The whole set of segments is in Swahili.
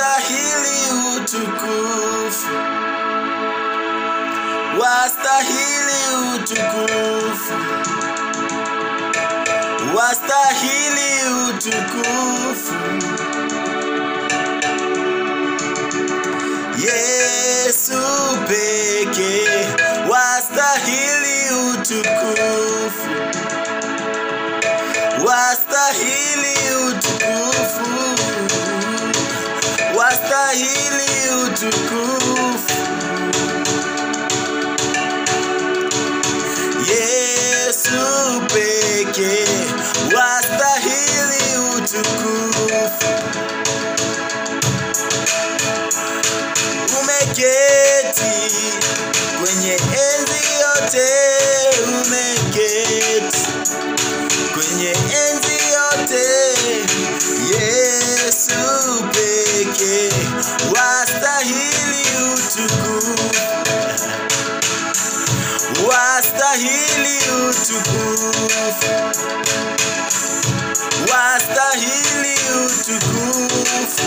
wastahili utukufu, wastahili utukufu, wastahili utukufu. Yesu pekee wastahili utukufu, wastahili utukufu, wastahili utukufu. Yesu pekee wastahili utukufu. Umeketi kwenye enzi yote, umeketi kwenye enzi yote. Yesu pekee wastahili utukufu, wastahili utukufu, wastahili utukufu.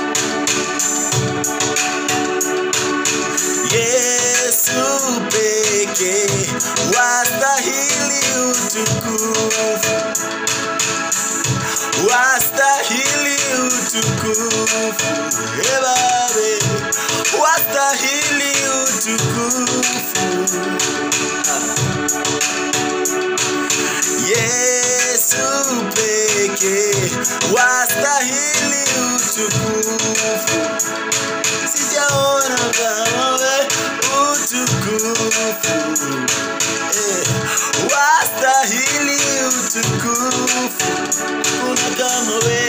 Yesu pekee wastahili utukufu, wastahili utukufu, Eh, Baba, wastahili utukufu. Yesu pekee wastahili utukufu sijaona kama we utukufu eh, wastahili utukufu kuna kama we